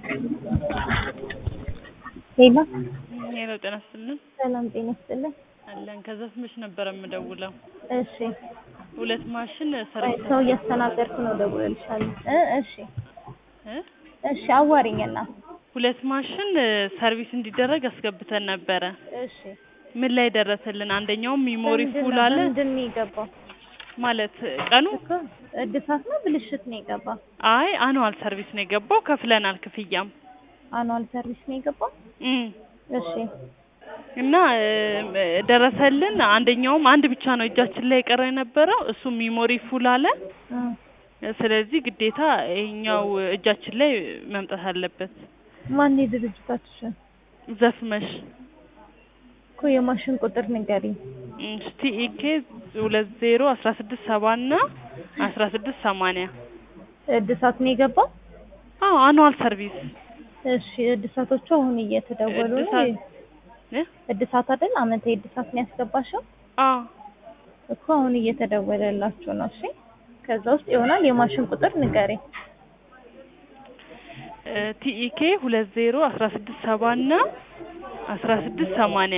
ሄሎ ሄሎ ጤና ይስጥልን ሰላም ጤና ይስጥልን። አለን ከዛ ስምሽ ነበረ የምደውለው እሺ ሁለት ማሽን ቆይ ሰርቪስ ሰው እያስተናገድኩ ነው፣ እደውልልሻለሁ። እ እሺ እ እሺ አዋሪኝና ሁለት ማሽን ሰርቪስ እንዲደረግ አስገብተን ነበረ እሺ ምን ላይ ደረሰልን አንደኛው ሚሞሪ ምንድን ፉል ነው- አለ ምንድን ነው የገባው ማለት ቀኑ እኮ እድሳት ነው ብልሽት ነው የገባው? አይ አኑዋል ሰርቪስ ነው የገባው ከፍለናል ክፍያም አኑዋል ሰርቪስ ነው የገባው? እም እሺ እና እ፣ ደረሰልን አንደኛውም አንድ ብቻ ነው እጃችን ላይ የቀረ የነበረው እሱ ሚሞሪ ፉል አለ እ ስለዚህ ግዴታ ይሄኛው እጃችን ላይ መምጣት አለበት ማን የድርጅታችሁ ስም? ዘፍመሽ እኮ የማሽን ቁጥር ንገሪኝ። ቲኢኬ ሁለት ዜሮ አስራ ስድስት ሰባ እና አስራ ስድስት ሰማንያ እድሳት ነው የገባው? አዎ አኑዋል ሰርቪስ እሺ እድሳቶቹ አሁን እየተደወሉ ነው። እድሳት እ? እድሳት አይደል? አመታዊ እድሳት ነው ያስገባሽው? አዎ እኮ አሁን እየተደወለላችሁ ነው። እሺ ከዛ ውስጥ ይሆናል የማሽን ቁጥር ንገሪኝ። ቲኢኬ ሁለት ዜሮ አስራ ስድስት ሰባ እና አስራ ስድስት ሰማንያ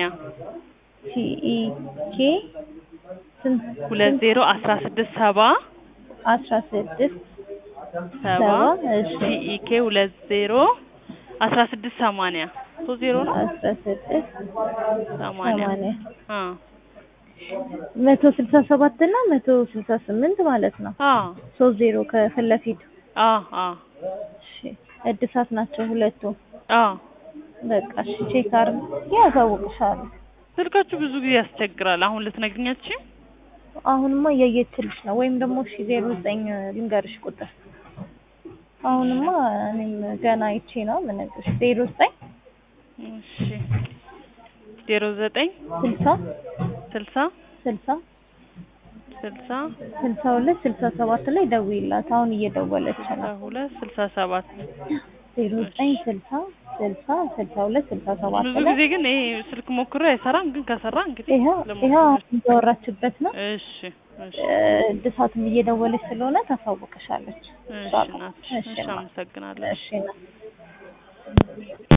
ቲኢኬ ስንት ሁለት ዜሮ አስራ ስድስት ሰባ አስራ ስድስት ሰባ ሰባ እሺ ቲኢኬ ሁለት ዜሮ አስራ ስድስት ሰማንያ ሶስት ዜሮ ነው አስራ ስድስት ሰማንያ ሰማንያ አ መቶ ስልሳ ሰባት እና መቶ ስልሳ ስምንት ማለት ነው። አ ሶስት ዜሮ ከፊት ለፊቱ አ አ እሺ እድሳት ናቸው ሁለቱ። አ በቃ እሺ ቼክ አድርግ ያሳውቅሻለሁ። ስልካችሁ ብዙ ጊዜ ያስቸግራል። አሁን ልትነግኛችሁ አሁንማ እያየችልሽ ነው። ወይም ደግሞ እሺ ዜሮ ዘጠኝ ልንገርሽ ቁጥር አሁንማ እኔም ገና አይቼ ነው የምነግርሽ። ዜሮ ዘጠኝ እሺ ዜሮ ዘጠኝ ስልሳ ስልሳ ስልሳ ስልሳ ስልሳ ሁለት ስልሳ ሰባት ላይ ደውይላት። አሁን እየደወለች ስልሳ ነው። ሁለት ስልሳ ሰባት ዜሮ ዘጠኝ ስልሳ ስልሳ ስልሳ ሁለት ስልሳ ሰባት ብዙ ላይ ጊዜ ግን ይሄ ስልክ ሞክሮ አይሰራም። ግን ከሰራ እንግዲህ ይኸው ልሞክር። ይኸው አሁን እያወራችበት ነው። እሺ እሺ እ፣ እድሳትም እየደወለች ስለሆነ ታሳውቅሻለች። እሺ እሷ ጋር። እናትሽ፣ እሺ እሺ ማ- አመሰግናለሁ። እሺ ና